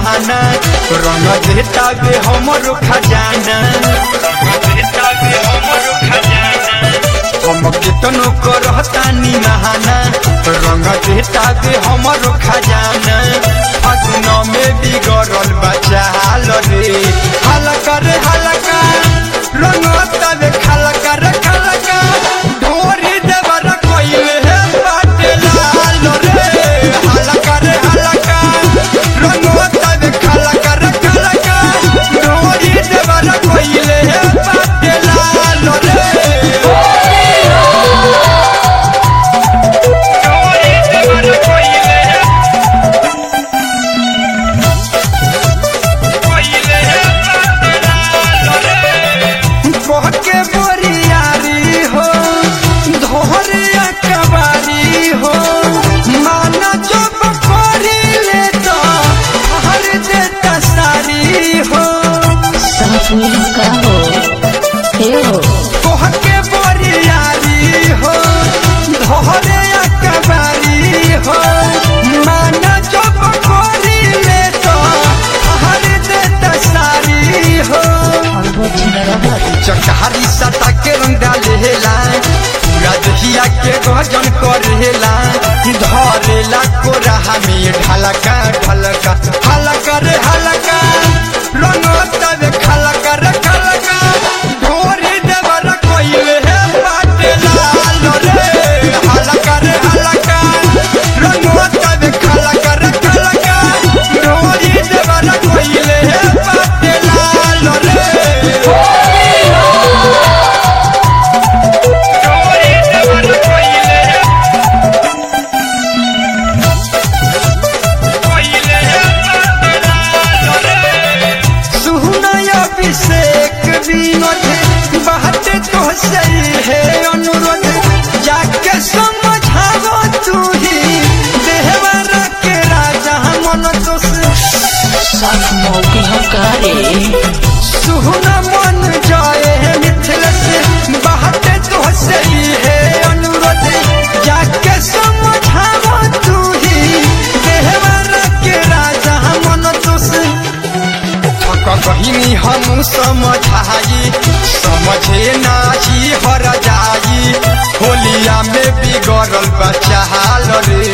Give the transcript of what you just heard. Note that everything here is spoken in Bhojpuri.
निमाना रंग देता बे हमरो खजाना हम कितनो करता निमाना रंग देता बे हमरो खजाना फागुन में बिगड़ल बचाल रे हलका रे हलका रंग तबे खलका रे खलका ढोरी देवर कोइले हे बाटे लाल रे हलका रे हलका रंग तबे खलका रे खलका ढोरी देवर कोइले हे बाटे लाल रे बहके बोरियारी हो धोरिया कबारी हो माना जो बकोरी ले तो हर देता सारी हो सासुर का हो हे हो बहके बोरियारी हो धोरिया कबारी हो माना जो बकोरी ले तो हर देता सारी हो और वो छिलरा चकारी सटा के रंग डालेला पूरा दहिया के गजन करेला धरेला कोरा में ढलका ढलका हलका रे हलका रंग तबे खलका रे खलका ढोरी देवर कोइले हे बाटे लाल रे हलका रे हलका रंग तबे खलका रे खलका ढोरी देवर कोइले हे बाटे लाल रे सुनय अभिषेक विनोद बात तो सही है अनुरोध जाके समझावो तू ही देहवर के राजा मन तो सास मौके हकारे सुन मन जाए मिथिलेश बात तो सही है अनुरोध जाके समझावो तू ही देहवर के राजा मन तो कहिनी हम समझाई समझे नाची हर जाई होलिया में बिगड़ल बचाल रे